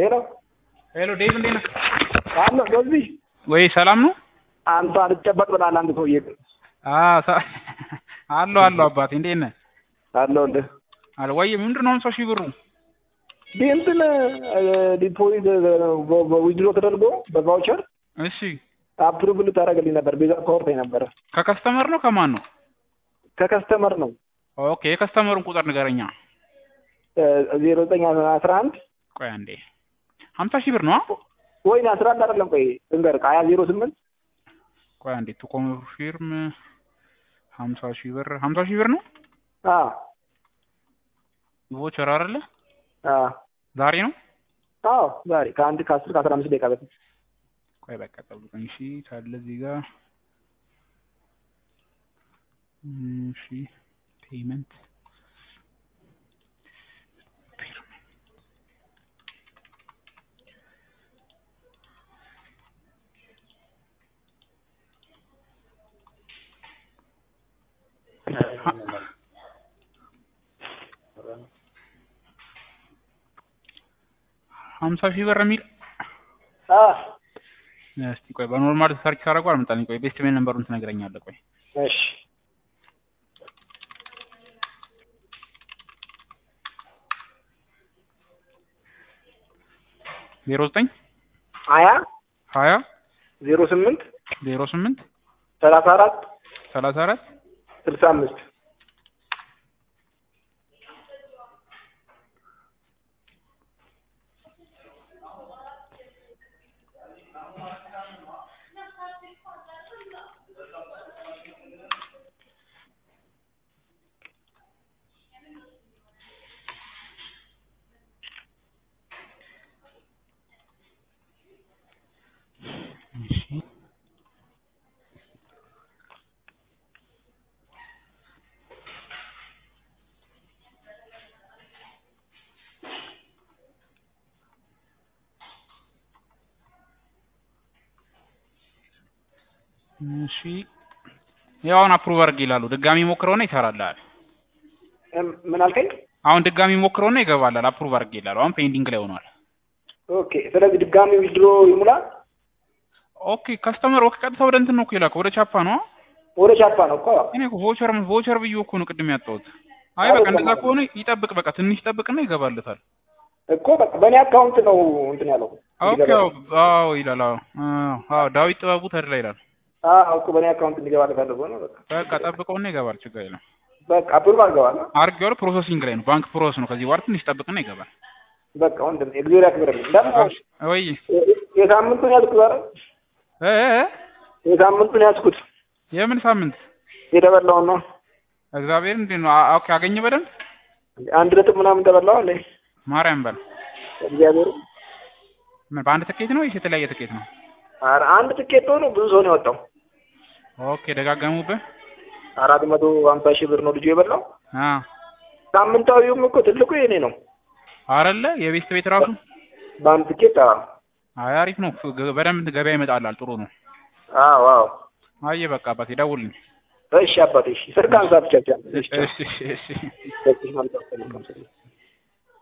ሄሎ ሄሎ ዴቭ እንዴት ነህ? አለ በዚህ ወይ ሰላም ነው? አንተ አልጨበጥ ብላል አንድ ሰውዬ አዎ ሰ- አለሁ አለሁ አባቴ እንዴት ነህ? አለሁልህ። አለ ወይ ምንድን ነው ሃምሳ ሺህ ብሩ? ዲ እንትን ዲፖዚት ዊድሮ ተደርጎ በቫውቸር እሺ አፕሩቭ ልታደርግልኝ ነበር። ቤዛ ከወርታኝ ነበረ ከከስተመር ነው ከማን ነው? ከከስተመር ነው ኦኬ የከስተመሩን ቁጥር ንገረኛ። ዜሮ ዘጠኝ አስራ አንድ ቆይ አንዴ ሃምሳ ሺህ ብር ነው? ወይኔ አስራ አንድ አይደለም ቆይ ልንገርህ ሀያ ዜሮ ስምንት ቆይ አንዴ ቱ ኮንፊርም ሃምሳ ሺህ ብር ሃምሳ ሺህ ብር ነው? አዎ ቮቸር አይደለ? አዎ ዛሬ ነው? አዎ ዛሬ ከአንድ ከአስር ከአስራ አምስት ደቂቃ በፊት ቆይ በቃ ጠብቀኝ እሺ። ካለ እዚህ ጋር እሺ ፔመንት ሀምሳ ሺህ ብር የሚል አዎ እስቲ ቆይ በኖርማል ሰርች ካደረጉ አልመጣልኝ። ቆይ ቤስት ሜል ነምበሩን ትነግረኛለህ። ቆይ እሺ ዜሮ ዘጠኝ ሀያ ሀያ ዜሮ ስምንት ዜሮ ስምንት ሰላሳ አራት ሰላሳ አራት ስልሳ አምስት እሺ እሺ ያው አሁን አፕሩቭ አድርግ ይላሉ። ድጋሚ ሞክረውና ይሰራልሃል። እም- ምን አልከኝ? አሁን ድጋሚ ሞክረውና ይገባላል። አፕሩቭ አድርግ ይላሉ። አሁን ፔንዲንግ ላይ ሆኗል። ኦኬ ስለዚህ ድጋሚ ዊድሮ ይሙላ ኦኬ ከስተመር ኦኬ ቀጥታ ወደ እንትን ነው እኮ የላከው ወደ ቻፓ ነው። ወደ ቻፓ ነው እኮ እኔ እኮ ቮቸር ቮቸር ብዬ እኮ ነው ቅድም ያጣሁት። አይ በቃ እንደዛ ከሆነ ይጠብቅ፣ በቃ ትንሽ ይጠብቅና ይገባለታል። እኮ በቃ በእኔ አካውንት ነው እንትን ያለው ኦኬ አዎ አዎ ይላል። አዎ አዎ አዎ ዳዊት ጥበቡ ተድላ ይላል። አዎ እኮ በእኔ አካውንት እንዲገባ ፈልጎ ነው በቃ በቃ ጠብቀውና ይገባል። ችግር የለም። በቃ አፕሩቭ አድርገዋል አድርጌዋለሁ። ፕሮሰሲንግ ላይ ነው። ባንክ ፕሮሰስ ነው። ከዚህ በኋላ ትንሽ ይጠብቅና ይገባል። በቃ ወንድም እግዚአብሔር ያክብርልኝ ደግሞ እሺ፣ ወይ የሳምንቱን ያዝኩት ዛሬ እ እ የሳምንቱን ያዝኩት የምን ሳምንት የተበላውን ነው እግዚአብሔር እንዴት ነው? አ- ኦኬ አገኘ በደንብ አንድ ነጥብ ምናምን ተበላው አለ ማርያም በል እግዚአብሔር ምን በአንድ ትኬት ነው ወይስ የተለያየ ትኬት ነው? ኧረ አንድ ትኬት ሆኖ ብዙ ሰው ነው የወጣው ኦኬ ደጋገሙብህ። አራት መቶ ሀምሳ ሺህ ብር ነው ልጁ የበላው አ ሳምንታዊውም እኮ ትልቁ የኔ ነው አረለ የቤስት ቤት ራሱ በአንድ ትኬት አዎ አይ አሪፍ ነው። ገ- በደንብ ገበያ ይመጣላል። ጥሩ ነው። አዎ አዎ አየ በቃ አባቴ ደውልኝ። እሺ አባቴ እሺ ስልክ አንሳ ብቻ ብቻ እሺ እሺ እሺ እሺ መልካም መልካም